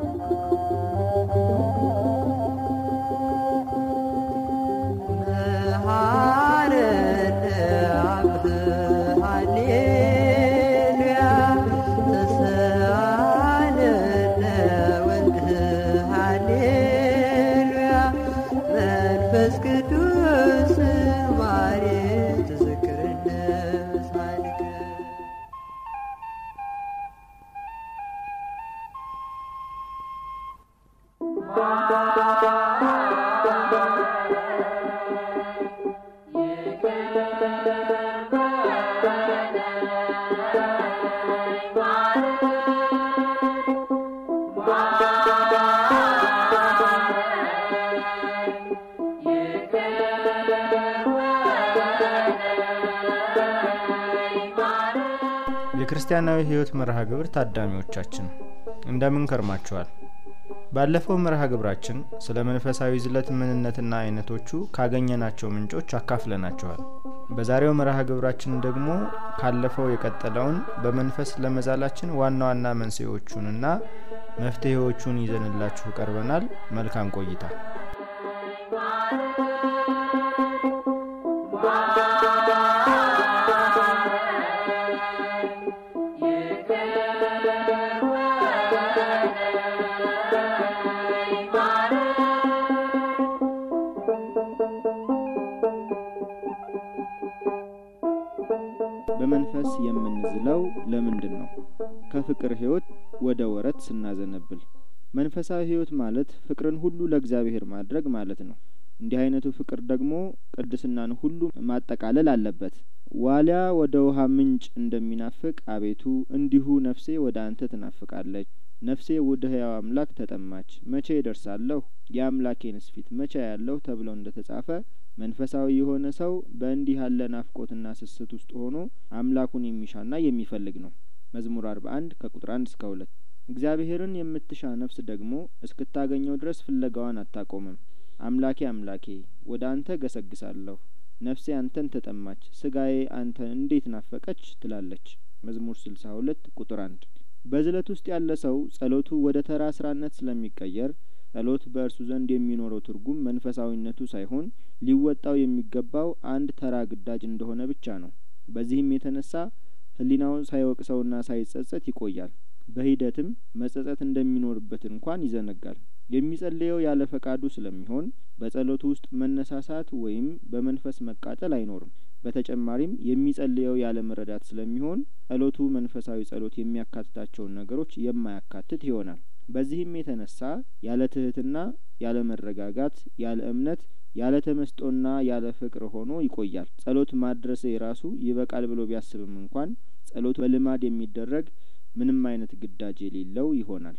የክርስቲያናዊ ሕይወት መርሃ ግብር ታዳሚዎቻችን እንደምን ከርማችኋል? ባለፈው መርሃ ግብራችን ስለ መንፈሳዊ ዝለት ምንነትና አይነቶቹ ካገኘናቸው ምንጮች አካፍለናቸዋል። በዛሬው መርሃ ግብራችን ደግሞ ካለፈው የቀጠለውን በመንፈስ ለመዛላችን ዋና ዋና መንስኤዎቹንና መፍትሄዎቹን ይዘንላችሁ ቀርበናል። መልካም ቆይታ። በመንፈስ የምንዝለው ለምንድን ነው? ከፍቅር ሕይወት ወደ ወረት ስናዘነብል። መንፈሳዊ ሕይወት ማለት ፍቅርን ሁሉ ለእግዚአብሔር ማድረግ ማለት ነው። እንዲህ አይነቱ ፍቅር ደግሞ ቅድስናን ሁሉ ማጠቃለል አለበት። ዋሊያ ወደ ውሃ ምንጭ እንደሚናፍቅ አቤቱ እንዲሁ ነፍሴ ወደ አንተ ትናፍቃለች። ነፍሴ ወደ ሕያው አምላክ ተጠማች። መቼ እደርሳለሁ? የአምላኬንስ ፊት መቼ ያለሁ ተብለው እንደ ተጻፈ መንፈሳዊ የሆነ ሰው በእንዲህ ያለ ናፍቆትና ስስት ውስጥ ሆኖ አምላኩን የሚሻና የሚፈልግ ነው። መዝሙር አርባ አንድ ከቁጥር አንድ እስከ ሁለት እግዚአብሔርን የምትሻ ነፍስ ደግሞ እስክታገኘው ድረስ ፍለጋዋን አታቆምም። አምላኬ አምላኬ ወደ አንተ ገሰግሳለሁ፣ ነፍሴ አንተን ተጠማች፣ ስጋዬ አንተን እንዴት ናፈቀች ትላለች። መዝሙር ስልሳ ሁለት ቁጥር አንድ በዝለት ውስጥ ያለ ሰው ጸሎቱ ወደ ተራ ስራነት ስለሚቀየር ጸሎት በእርሱ ዘንድ የሚኖረው ትርጉም መንፈሳዊነቱ ሳይሆን ሊወጣው የሚገባው አንድ ተራ ግዳጅ እንደሆነ ብቻ ነው። በዚህም የተነሳ ሕሊናው ሳይወቅሰውና ሳይጸጸት ይቆያል። በሂደትም መጸጸት እንደሚኖርበት እንኳን ይዘነጋል። የሚጸልየው ያለ ፈቃዱ ስለሚሆን በጸሎቱ ውስጥ መነሳሳት ወይም በመንፈስ መቃጠል አይኖርም። በተጨማሪም የሚጸልየው ያለ መረዳት ስለሚሆን ጸሎቱ መንፈሳዊ ጸሎት የሚያካትታቸውን ነገሮች የማያካትት ይሆናል። በዚህም የተነሳ ያለ ትህትና፣ ያለ መረጋጋት፣ ያለ እምነት፣ ያለ ተመስጦና ያለ ፍቅር ሆኖ ይቆያል። ጸሎት ማድረስ የራሱ ይበቃል ብሎ ቢያስብም እንኳን ጸሎቱ በልማድ የሚደረግ ምንም አይነት ግዳጅ የሌለው ይሆናል።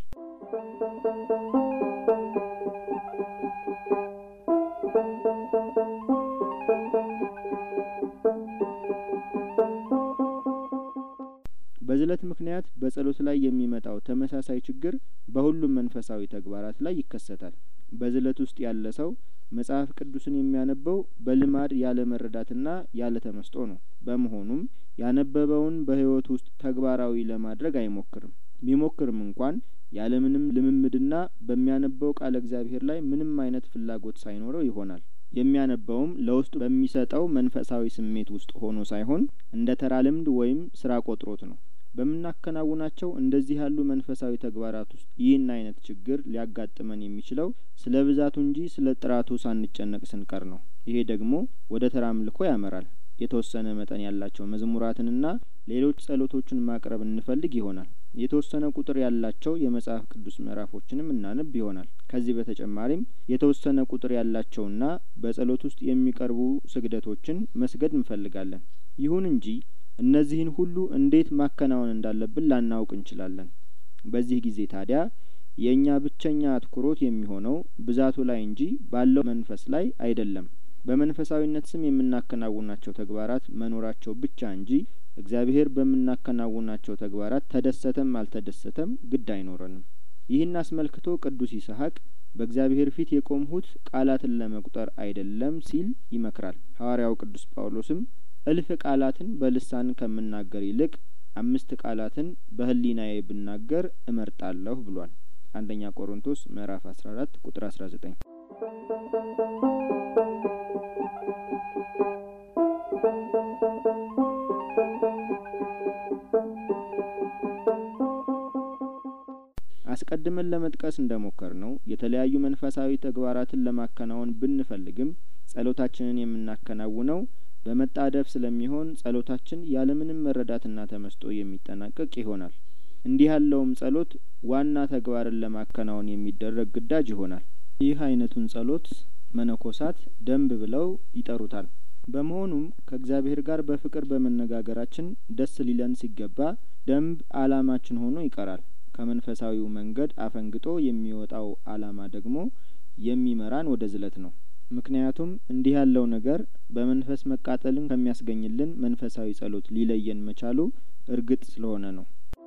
በዝለት ምክንያት በጸሎት ላይ የሚመጣው ተመሳሳይ ችግር በሁሉም መንፈሳዊ ተግባራት ላይ ይከሰታል። በዝለት ውስጥ ያለ ሰው መጽሐፍ ቅዱስን የሚያነበው በልማድ ያለ መረዳትና ያለ ተመስጦ ነው። በመሆኑም ያነበበውን በሕይወት ውስጥ ተግባራዊ ለማድረግ አይሞክርም። ቢሞክርም እንኳን ያለምንም ልምምድና በሚያነበው ቃለ እግዚአብሔር ላይ ምንም አይነት ፍላጎት ሳይኖረው ይሆናል። የሚያነበውም ለውስጡ በሚሰጠው መንፈሳዊ ስሜት ውስጥ ሆኖ ሳይሆን እንደ ተራ ልምድ ወይም ስራ ቆጥሮት ነው። በምናከናውናቸው እንደዚህ ያሉ መንፈሳዊ ተግባራት ውስጥ ይህን አይነት ችግር ሊያጋጥመን የሚችለው ስለ ብዛቱ እንጂ ስለ ጥራቱ ሳንጨነቅ ስንቀር ነው። ይሄ ደግሞ ወደ ተራ አምልኮ ያመራል። የተወሰነ መጠን ያላቸው መዝሙራትንና ሌሎች ጸሎቶችን ማቅረብ እንፈልግ ይሆናል። የተወሰነ ቁጥር ያላቸው የመጽሐፍ ቅዱስ ምዕራፎችንም እናነብ ይሆናል። ከዚህ በተጨማሪም የተወሰነ ቁጥር ያላቸውና በጸሎት ውስጥ የሚቀርቡ ስግደቶችን መስገድ እንፈልጋለን። ይሁን እንጂ እነዚህን ሁሉ እንዴት ማከናወን እንዳለብን ላናውቅ እንችላለን። በዚህ ጊዜ ታዲያ የእኛ ብቸኛ አትኩሮት የሚሆነው ብዛቱ ላይ እንጂ ባለው መንፈስ ላይ አይደለም። በመንፈሳዊነት ስም የምናከናውናቸው ተግባራት መኖራቸው ብቻ እንጂ እግዚአብሔር በምናከናውናቸው ተግባራት ተደሰተም አልተደሰተም ግድ አይኖረንም። ይህን አስመልክቶ ቅዱስ ይስሐቅ በእግዚአብሔር ፊት የቆምሁት ቃላትን ለመቁጠር አይደለም ሲል ይመክራል። ሐዋርያው ቅዱስ ጳውሎስም እልፍ ቃላትን በልሳን ከምናገር ይልቅ አምስት ቃላትን በሕሊናዬ ብናገር እመርጣለሁ ብሏል። አንደኛ ቆሮንቶስ ምዕራፍ 14 ቁጥር 19። አስቀድመን ለመጥቀስ እንደሞከር ነው የተለያዩ መንፈሳዊ ተግባራትን ለማከናወን ብንፈልግም ጸሎታችንን የምናከናውነው በመጣደፍ ስለሚሆን ጸሎታችን ያለምንም መረዳትና ተመስጦ የሚጠናቀቅ ይሆናል። እንዲህ ያለውም ጸሎት ዋና ተግባርን ለማከናወን የሚደረግ ግዳጅ ይሆናል። ይህ አይነቱን ጸሎት መነኮሳት ደንብ ብለው ይጠሩታል። በመሆኑም ከእግዚአብሔር ጋር በፍቅር በመነጋገራችን ደስ ሊለን ሲገባ ደንብ አላማችን ሆኖ ይቀራል። ከመንፈሳዊው መንገድ አፈንግጦ የሚወጣው አላማ ደግሞ የሚመራን ወደ ዝለት ነው። ምክንያቱም እንዲህ ያለው ነገር በመንፈስ መቃጠልን ከሚያስገኝልን መንፈሳዊ ጸሎት ሊለየን መቻሉ እርግጥ ስለሆነ ነው።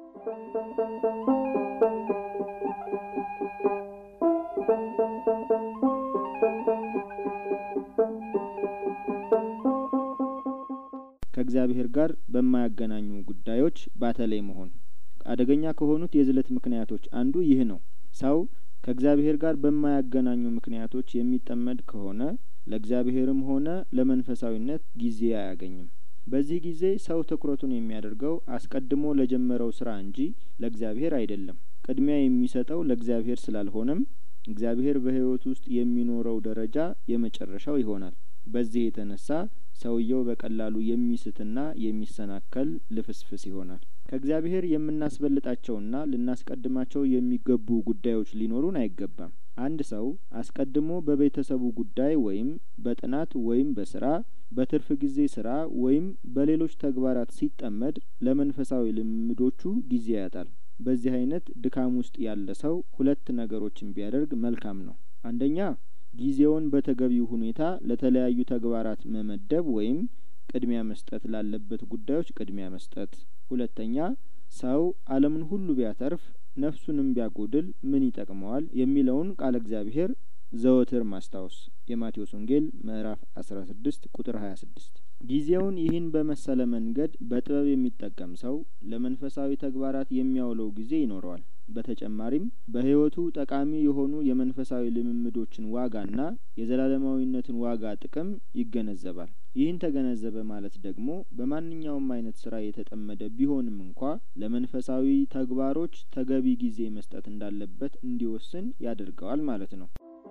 ከእግዚአብሔር ጋር በማያገናኙ ጉዳዮች ባተለይ መሆን አደገኛ ከሆኑት የዝለት ምክንያቶች አንዱ ይህ ነው። ሰው ከእግዚአብሔር ጋር በማያገናኙ ምክንያቶች የሚጠመድ ከሆነ ለእግዚአብሔርም ሆነ ለመንፈሳዊነት ጊዜ አያገኝም። በዚህ ጊዜ ሰው ትኩረቱን የሚያደርገው አስቀድሞ ለጀመረው ስራ እንጂ ለእግዚአብሔር አይደለም። ቅድሚያ የሚሰጠው ለእግዚአብሔር ስላልሆነም እግዚአብሔር በሕይወት ውስጥ የሚኖረው ደረጃ የመጨረሻው ይሆናል። በዚህ የተነሳ ሰውየው በቀላሉ የሚስትና የሚሰናከል ልፍስፍስ ይሆናል። ከእግዚአብሔር የምናስበልጣቸውና ልናስቀድማቸው የሚገቡ ጉዳዮች ሊኖሩን አይገባም። አንድ ሰው አስቀድሞ በቤተሰቡ ጉዳይ ወይም በጥናት ወይም በስራ በትርፍ ጊዜ ስራ ወይም በሌሎች ተግባራት ሲጠመድ ለመንፈሳዊ ልምዶቹ ጊዜ ያጣል። በዚህ አይነት ድካም ውስጥ ያለ ሰው ሁለት ነገሮችን ቢያደርግ መልካም ነው። አንደኛ ጊዜውን በተገቢው ሁኔታ ለተለያዩ ተግባራት መመደብ ወይም ቅድሚያ መስጠት ላለበት ጉዳዮች ቅድሚያ መስጠት። ሁለተኛ ሰው ዓለምን ሁሉ ቢያተርፍ ነፍሱንም ቢያጐድል ምን ይጠቅመዋል የሚለውን ቃለ እግዚአብሔር ዘወትር ማስታወስ የማቴዎስ ወንጌል ምዕራፍ አስራ ስድስት ቁጥር ሀያ ስድስት ጊዜውን ይህን በመሰለ መንገድ በጥበብ የሚጠቀም ሰው ለመንፈሳዊ ተግባራት የሚያውለው ጊዜ ይኖረዋል። በተጨማሪም በሕይወቱ ጠቃሚ የሆኑ የመንፈሳዊ ልምምዶችን ዋጋና የዘላለማዊነትን ዋጋ ጥቅም ይገነዘባል። ይህን ተገነዘበ ማለት ደግሞ በማንኛውም አይነት ስራ የተጠመደ ቢሆንም እንኳ ለመንፈሳዊ ተግባሮች ተገቢ ጊዜ መስጠት እንዳለበት እንዲወስን ያደርገዋል ማለት ነው።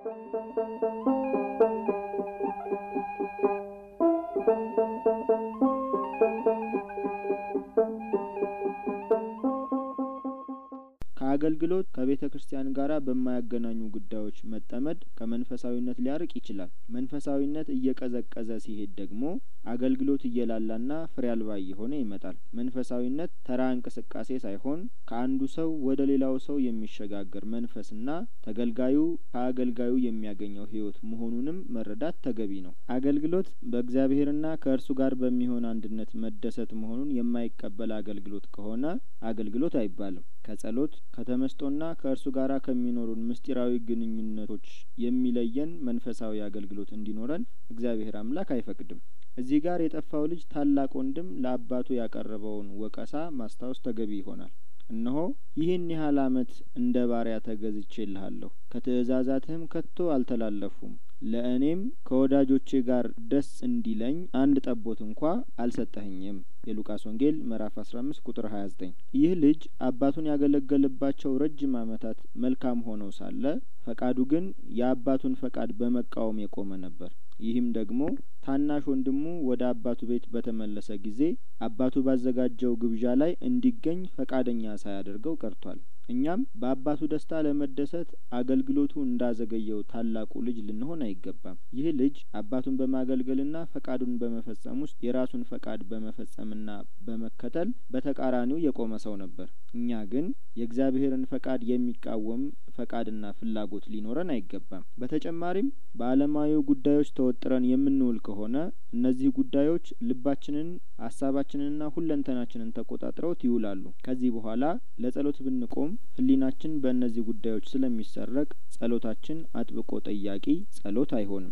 ከአገልግሎት ከቤተ ክርስቲያን ጋር በማያገናኙ ጉዳዮች መጠመድ ከመንፈሳዊነት ሊያርቅ ይችላል። መንፈሳዊነት እየቀዘቀዘ ሲሄድ ደግሞ አገልግሎት እየላላና ፍሬ አልባ እየሆነ ይመጣል። መንፈሳዊነት ተራ እንቅስቃሴ ሳይሆን ከአንዱ ሰው ወደ ሌላው ሰው የሚሸጋገር መንፈስና ተገልጋዩ ከአገልጋዩ የሚያገኘው ሕይወት መሆኑንም መረዳት ተገቢ ነው። አገልግሎት በእግዚአብሔርና ከእርሱ ጋር በሚሆን አንድነት መደሰት መሆኑን የማይቀበል አገልግሎት ከሆነ አገልግሎት አይባልም። ከጸሎት ከተመስጦና ከእርሱ ጋር ከሚኖሩን ምስጢራዊ ግንኙነቶች የሚለየን መንፈሳዊ አገልግሎት እንዲኖረን እግዚአብሔር አምላክ አይፈቅድም። እዚህ ጋር የጠፋው ልጅ ታላቅ ወንድም ለአባቱ ያቀረበውን ወቀሳ ማስታወስ ተገቢ ይሆናል። እነሆ ይህን ያህል ዓመት እንደ ባሪያ ተገዝቼልሃለሁ፣ ከትእዛዛትህም ከቶ አልተላለፉም። ለእኔም ከወዳጆቼ ጋር ደስ እንዲለኝ አንድ ጠቦት እንኳ አልሰጠኸኝም። የሉቃስ ወንጌል ምዕራፍ አስራ አምስት ቁጥር ሀያ ዘጠኝ ይህ ልጅ አባቱን ያገለገለባቸው ረጅም ዓመታት መልካም ሆነው ሳለ ፈቃዱ ግን የአባቱን ፈቃድ በመቃወም የቆመ ነበር። ይህም ደግሞ ታናሽ ወንድሙ ወደ አባቱ ቤት በተመለሰ ጊዜ አባቱ ባዘጋጀው ግብዣ ላይ እንዲገኝ ፈቃደኛ ሳያደርገው ቀርቷል። እኛም በአባቱ ደስታ ለመደሰት አገልግሎቱ እንዳዘገየው ታላቁ ልጅ ልንሆን አይገባም። ይህ ልጅ አባቱን በማገልገልና ፈቃዱን በመፈጸም ውስጥ የራሱን ፈቃድ በመፈጸምና በመከተል በተቃራኒው የቆመ ሰው ነበር። እኛ ግን የእግዚአብሔርን ፈቃድ የሚቃወም ፈቃድና ፍላጎት ሊኖረን አይገባም። በተጨማሪም በዓለማዊ ጉዳዮች ተወጥረን የምንውል ከሆነ እነዚህ ጉዳዮች ልባችንን፣ ሀሳባችንንና ሁለንተናችንን ተቆጣጥረውት ይውላሉ። ከዚህ በኋላ ለጸሎት ብንቆም ሕሊናችን በእነዚህ ጉዳዮች ስለሚሰረቅ ጸሎታችን አጥብቆ ጠያቂ ጸሎት አይሆንም።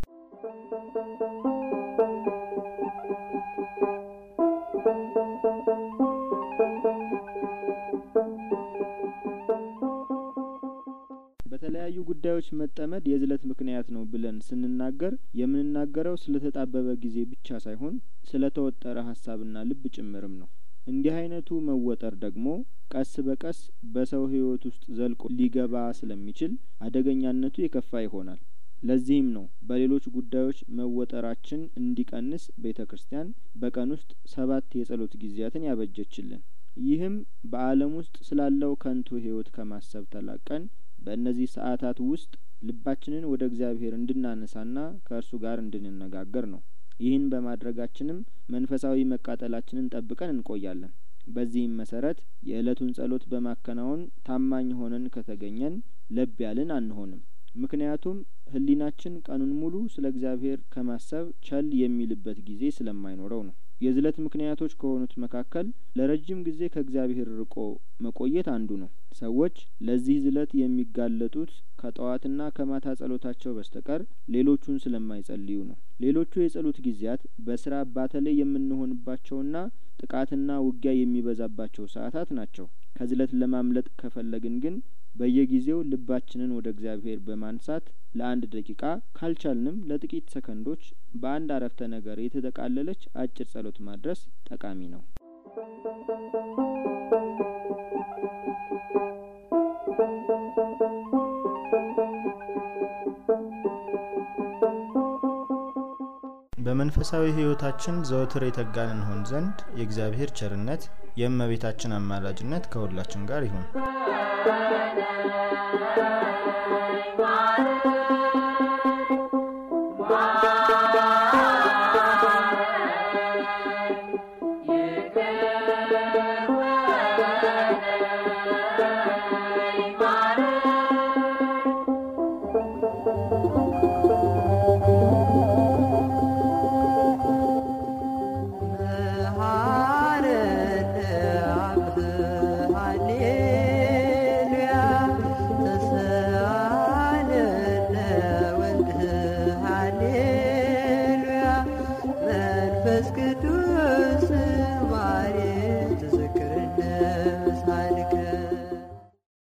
በተለያዩ ጉዳዮች መጠመድ የዝለት ምክንያት ነው ብለን ስንናገር የምንናገረው ስለተጣበበ ጊዜ ብቻ ሳይሆን ስለተወጠረ ሀሳብና ልብ ጭምርም ነው። እንዲህ አይነቱ መወጠር ደግሞ ቀስ በቀስ በሰው ሕይወት ውስጥ ዘልቆ ሊገባ ስለሚችል አደገኛነቱ የከፋ ይሆናል። ለዚህም ነው በሌሎች ጉዳዮች መወጠራችን እንዲቀንስ ቤተ ክርስቲያን በቀን ውስጥ ሰባት የጸሎት ጊዜያትን ያበጀችልን። ይህም በዓለም ውስጥ ስላለው ከንቱ ሕይወት ከማሰብ ተላቀን በእነዚህ ሰዓታት ውስጥ ልባችንን ወደ እግዚአብሔር እንድናነሳና ከእርሱ ጋር እንድንነጋገር ነው። ይህን በማድረጋችንም መንፈሳዊ መቃጠላችንን ጠብቀን እንቆያለን። በዚህም መሰረት የዕለቱን ጸሎት በማከናወን ታማኝ ሆነን ከተገኘን ለብ ያልን አንሆንም። ምክንያቱም ሕሊናችን ቀኑን ሙሉ ስለ እግዚአብሔር ከማሰብ ቸል የሚልበት ጊዜ ስለማይኖረው ነው። የዝለት ምክንያቶች ከሆኑት መካከል ለረጅም ጊዜ ከእግዚአብሔር ርቆ መቆየት አንዱ ነው። ሰዎች ለዚህ ዝለት የሚጋለጡት ከጠዋትና ከማታ ጸሎታቸው በስተቀር ሌሎቹን ስለማይጸልዩ ነው። ሌሎቹ የጸሎት ጊዜያት በስራ ባተላይ የምንሆንባቸውና ጥቃትና ውጊያ የሚበዛባቸው ሰዓታት ናቸው። ከዝለት ለማምለጥ ከፈለግን ግን በየጊዜው ልባችንን ወደ እግዚአብሔር በማንሳት ለአንድ ደቂቃ ካልቻልንም ለጥቂት ሰከንዶች በአንድ አረፍተ ነገር የተጠቃለለች አጭር ጸሎት ማድረስ ጠቃሚ ነው። በመንፈሳዊ ሕይወታችን ዘወትር የተጋን እንሆን ዘንድ የእግዚአብሔር ቸርነት የእመቤታችን አማላጅነት ከሁላችን ጋር ይሁን።